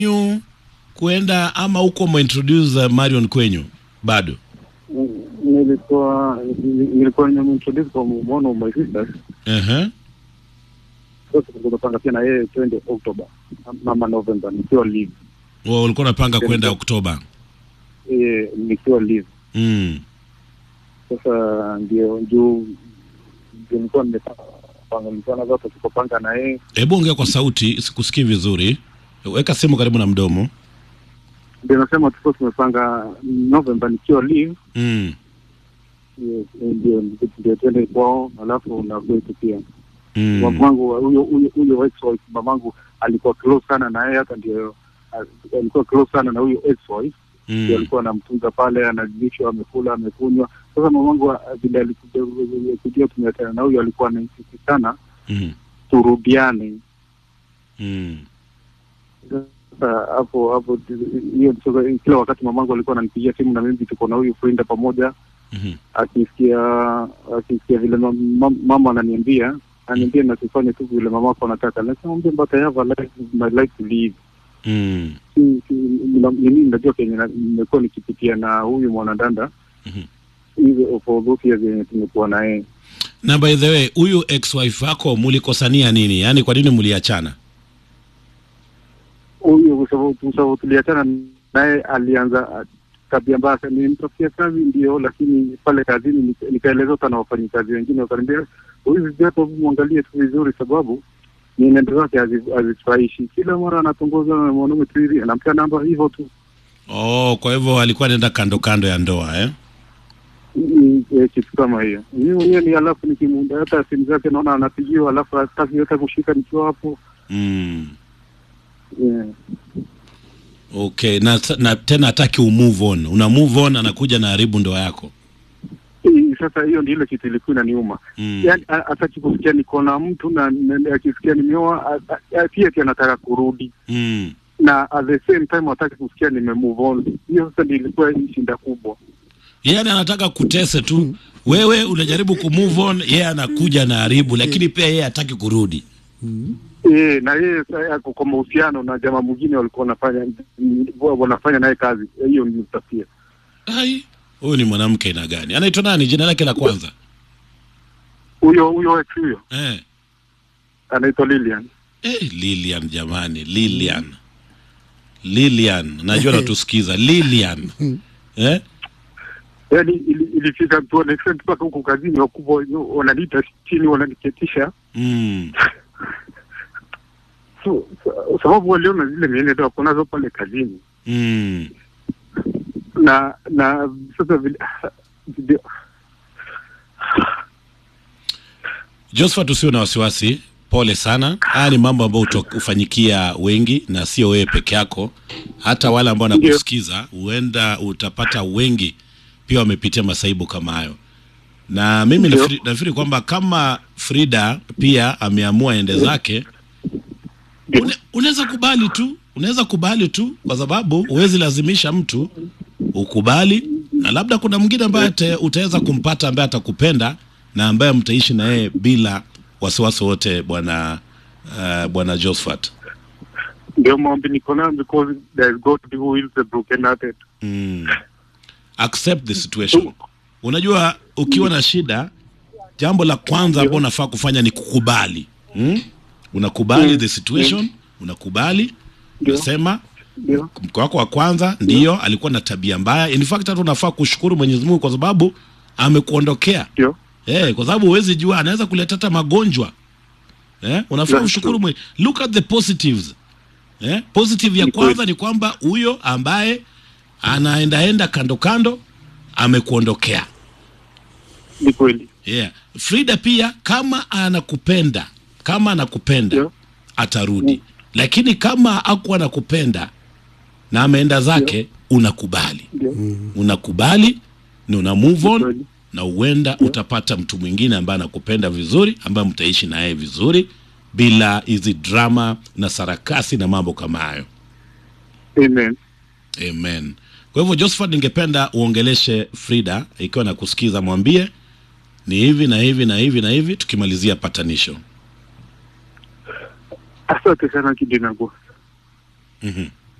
kwenyu kuenda ama huko umeintroduce uh, Marion kwenyu bado? nilikuwa nilikuwa nimeintroduce kwa one of my sisters Ehe. sasa tumepanga pia na yeye twende October ama November nikiwa leave Wa ulikuwa unapanga kwenda Oktoba. eh, nikiwa leave Mm. sasa ndio juu ndio nilikuwa nimepanga nilikuwa na zote tukopanga na yeye Hebu ongea kwa sauti, sikusikii vizuri. Weka simu karibu na mdomo. ndio nasema tulikuwa tumepanga November nikiwa leave Mm. eh, ndio ndio twende kwao alafu na kwetu pia Mm. mamangu huyo huyo huyo ex wife mamangu alikuwa close sana na yeye hata ndio al- alikuwa close sana na huyo ex wife ndio Mm. alikuwa anamtunza pale analishwa amekula amekunywa sasa mamangu ah, vile alikuja kujua tumeachana na huyo alikuwa anaisisi sana Mm. turudiane Mm. sasa hapo hapo hiyo sasa kila wakati mamangu alikuwa ananipigia simu na mimi tuko na huyu friend pamoja Mhm. akisikia akisikia vile mam- mam- mama ananiambia ananiambia nasifanye tu vile mamako anataka nakamwambia but I have a life, my life to live Mm. Si- si- nina- mimi najua kenye na- nimekuwa nikipitia na huyu mwanadanda Mhm. hizo for those years yenye tumekuwa na yeye Na by the way, huyu ex-wife wako mulikosania nini? Yaani kwa nini muliachana? huyu kwa sababu kwa sababu tuliachana naye alianza ah, tabia mbaya sana. nilimtafutia kazi ndio lakini pale kazini nika- nikaeleza hata na wafanyikazi wengine wakaniambia huyu vijato mwangalie tu vizuri sababu mienendo zake hazi- hazifurahishi kila mara anatongoza na mwanaume tu hivi anampea namba hivyo tu Oh, kwa hivyo alikuwa anaenda kando kando ya ndoa eh? Ni- eh, kitu kama hiyo mimi mwenyewe ni alafu nikimunda hata simu zake naona anapigiwa alafu hataki hata kushika nikiwa hapo Mm. yeah. Okay, na, na tena hataki umove on. Una move on anakuja na haribu ndoa yako. Hii Sasa hiyo ndio ile kitu ilikuwa inaniuma Mm. yani a- hataki kusikia niko na mtu na na- akisikia nimeoa a- a- a- pia ati anataka kurudi Mm. na at the same time hataki kusikia nime move on hiyo sasa ndio ilikuwa hii shinda kubwa Yaani anataka kutese tu. Wewe unajaribu kumove on, yeye anakuja na haribu, lakini pia yeye hataki kurudi. e, na yeye sasa ako kwa mahusiano na jamaa mwingine walikuwa wanafanya wanafanya naye kazi hiyo ni utafia Ai, huyu ni mwanamke aina gani? Anaitwa nani? Jina lake la kwanza? huyo huyo ex huyo Eh. anaitwa Lilian Eh, Lilian jamani, Lilian. Lilian, najua natusikiza. Lilian. Eh? yani ili- ilifika to an extent mpaka huko kazini wakubwa wananiita chini wananiketisha Mm. so, so, sababu waliona zile mienendo wako nazo pale kazini Mm. na na sasa vile vile- Josephat, usio na wasiwasi, pole sana. Haya ni mambo ambayo huto- hufanyikia wengi na sio wewe peke yako, hata wale ambao wanakusikiza, huenda utapata wengi pia wamepitia masaibu kama hayo. Na mimi Ndio. nafikiri, nafikiri kwamba kama Frida pia ameamua ende zake, ndio. une- unaweza kubali tu, unaweza kubali tu, kwa sababu huwezi lazimisha mtu ukubali, na labda kuna mwingine ambaye ate- utaweza kumpata ambaye atakupenda na ambaye mtaishi na yeye bila wasiwasi wote, bwana uh, bwana Josephat. ndio maombi niko nayo because there is God who heals the broken hearted Mm. Accept the situation. Unajua, ukiwa na shida, jambo la kwanza ambalo unafaa kufanya ni kukubali. Mm? Unakubali Mm. the situation, unakubali, Ndio. unasema ndio mke wako wa kwanza ndiyo alikuwa na tabia mbaya. In fact hata unafaa kushukuru Mwenyezi Mungu kwa sababu amekuondokea. ndio Eh, kwa sababu huwezi jua anaweza kuleta hata magonjwa. Eh, unafaa That's ushukuru true. mwe. Look at the positives. Eh, positive ya Ni kwanza kweli. ni kwamba huyo ambaye anaendaenda kando kando amekuondokea. ni kweli Yeah. Frida pia kama anakupenda, kama anakupenda Ndio. atarudi. Lakini kama hakuwa anakupenda na ameenda zake, unakubali. ndio Unakubali na una move on kweli. na huenda utapata mtu mwingine ambaye anakupenda vizuri, ambaye mtaishi na yeye vizuri bila hizi drama na sarakasi na mambo kama hayo. amen Amen. Kwa hivyo Josephat, ningependa uongeleshe Frida ikiwa na kusikiza, mwambie ni hivi na hivi na hivi na hivi, tukimalizia patanisho. asante sana kidinago Mhm.